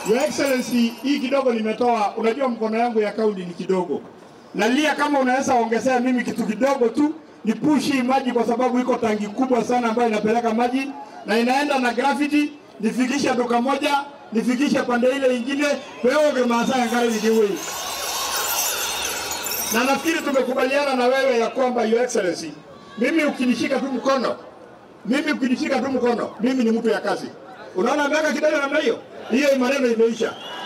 Your Excellency, hii kidogo nimetoa, unajua mkono yangu ya kaunti ni kidogo. Nalia kama unaweza ongezea mimi kitu kidogo tu ni push hii maji kwa sababu iko tangi kubwa sana ambayo inapeleka maji na inaenda na gravity, nifikishe duka moja, nifikishe pande ile ingine, wewe Maasai ngari nikiwe. Na nafikiri tumekubaliana na wewe ya kwamba Your Excellency, mimi ukinishika tu mkono, mimi ukinishika tu mkono, mimi ni mtu ya kazi. Unaona miaka kidogo namna hiyo, hiyo maneno imeisha.